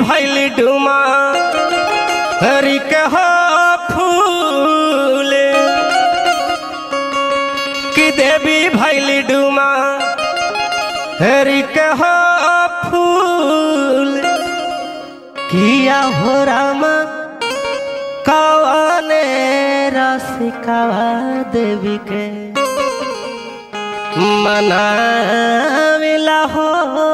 भैल डुमा हरि कह फूल कि देवी भैल डुमा हरि कह फूल किया हो रामा कौने रसिकावा देवी के मनाविला हो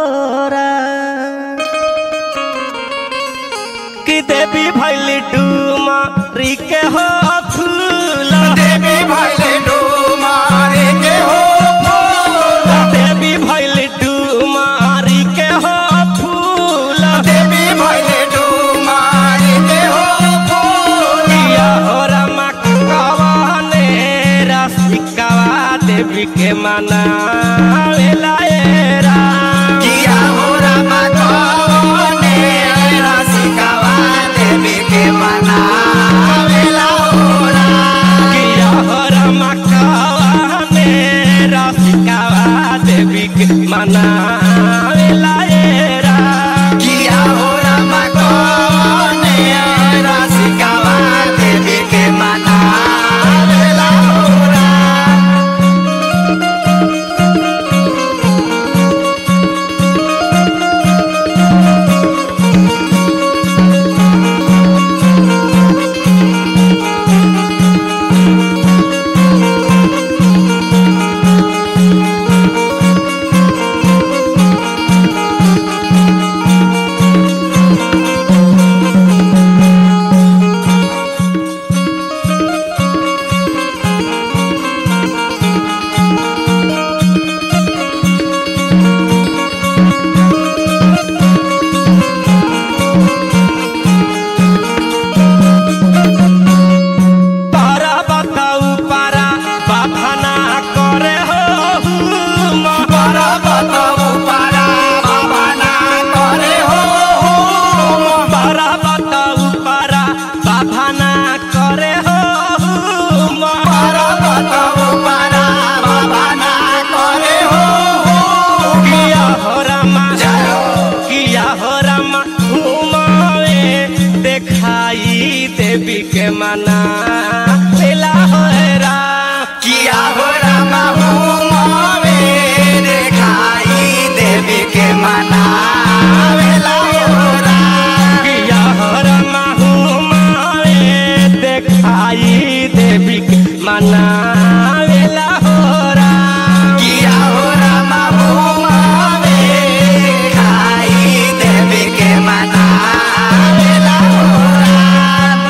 कि देवी भैल डूमा रिके हो फूल देवी भैले डूमारे के हो फूल देवी भैल डूमा रिके हो फूल देवी भैले डूमारे के हो फूल किया हो रमा कवाने रसिकावा देवी के मनाविला ए राम किया हो रामा कौने रसिकावा देवी के मनावेला हो राम। किया हो रमा कवाने रसिकावा देवी के मनाविला ए राम किया हो रामा कौने रसिकावा देवी के मनावेला हो राम। पारा बताऊ पारा बाधना करे हो पारा बताऊ पारा बाबा ना करे हो पारा बताऊ पारा बाधना करे हो पारा बताऊ पारा बाबा ना करे हो किया हो रामा जय हो। किया हो रामा घुमावे देखाई देवी के मना मिला हो राम किया हो रामा हुमावे देखाई देवी के मनावेला हो राम। किया हो रामा घुमावे देखाई देवी के मना मिला हो राम किया हो रामा हुमावे देखाई देवी के मनावेला हो राम।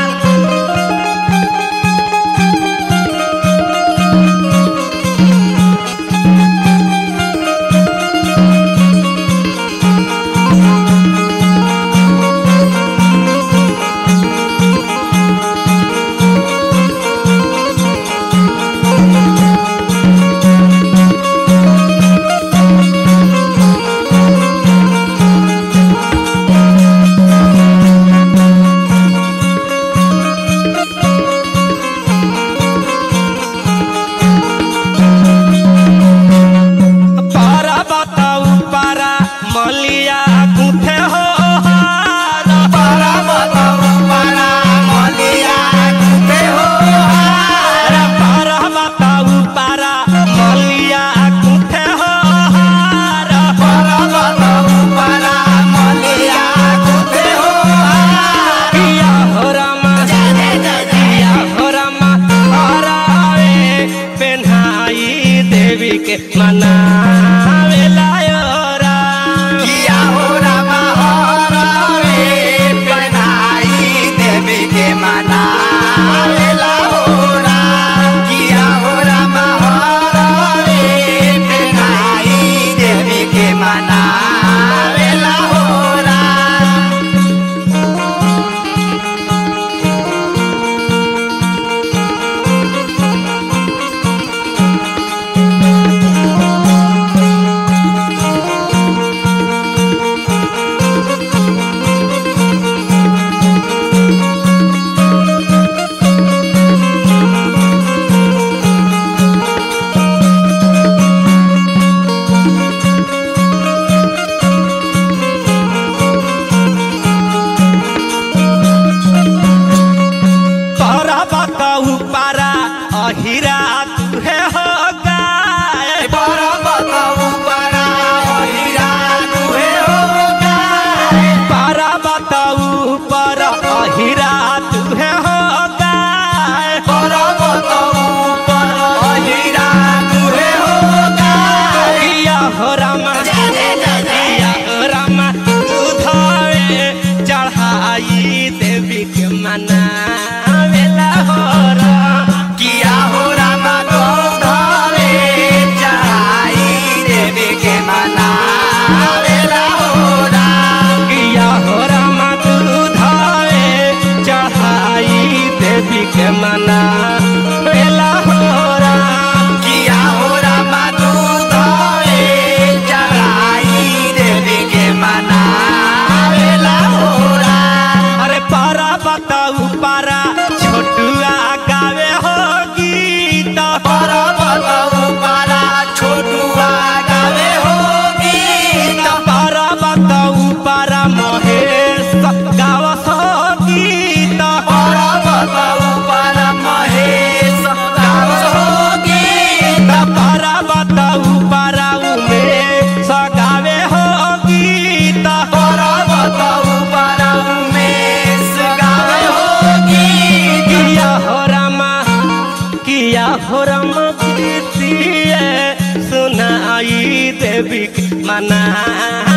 बताऊ पारा अहिरा तुहे हो गाय पर्वत उपरा हीरा दुहे हो गाय पारा बताऊ पर अहिरा तुहे हो गाय पर्वत उपर हीरा दुहे हो गाय किया हो रामा किया हो रामा उधावे चढ़ाई देवी के मना वेला हो राम किया हो राम गौधरे चढ़ाई देवी के मना वेला हो राम किया हो रामा उधावे चढ़ाई देवी के मना वेला हो राम किया हो राम दूधरे चढ़ाई देवी के मना वेला हो राम अरे पारा बताऊ पारा छोटुआ गावे हो गीत पर्वत उपरा छोटुआ गावे हो गीत पारा बताऊ पारा महेश गावस हो गीत पर्वत उपरा महेश गावस हो गीत पारा बताऊ पारा उमेश गावे हो गीत पर्वत उपरा उमेश गावे हो गीत किया हो रामा किया हो रामा प्रीतिए सुनाई देवी के मना